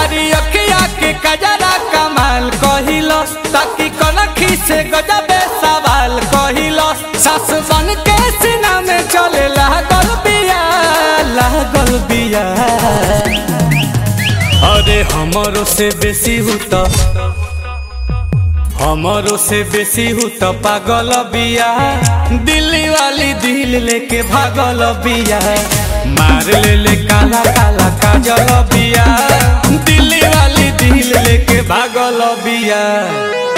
कारी अखिया के कजरा कमाल कहिलस ताकि कनखी से गजबे सवाल कहिलस सास बन के सीना में चले लागल बिया लागल बिया अरे हमरो से बेसी हूँ तो हमरो से बेसी हूँ तो पागल बिया दिल्ली वाली दिल लेके भागल बिया मार ले ले काला काला काजल बिया दिल्ली वाली दिल लेके भागल बिया